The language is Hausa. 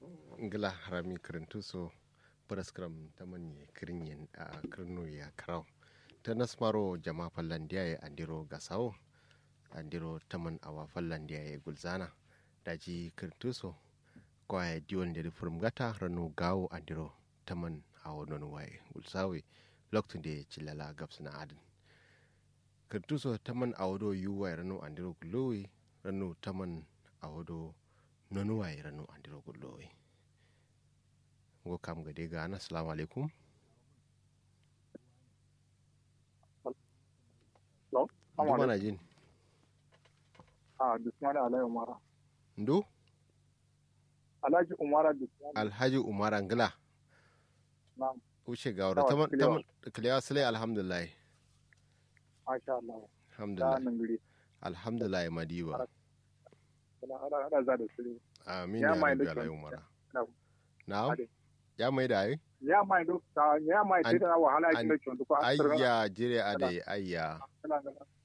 ngila harami kirintu so paraskram tamanye kirinyen a kirno ya karau ta nasmaro jama fallandiya ya andiro gasawo andiro taman awa fallandiya ya gulzana daji kirintu so kwaya diwon da furum gata ranu gawo andiro taman awo non waye gulsawe lokacin da ya cilala gabsina adin kirintu so taman awodo yuwa ranu andiro gulowe ranu taman awodo non waye ranu andiro gulowe ngo kam gade gana assalamu alaikum Hello? ndu mana jin Ah, Bismillah Alhaji Umara. ndu Alhaji Umara Bismillah. alhaji umar angila Na'am. wuce ga wadda Tawa, taman kilewa. taman kilewa sule alhamdulillah Masha Allah. Ta alhamdulillah nan guri. alhamdulillah madiba Ana ana ana za da su. amin Ya ya mai rabbi da alhaji kyau. umar Na. na'am Ade. ya mai da ai Ya mai do ta ya mai An- sai da wahala an- yake da kyau ko a tsara. ayya jire ade ayya Ana ana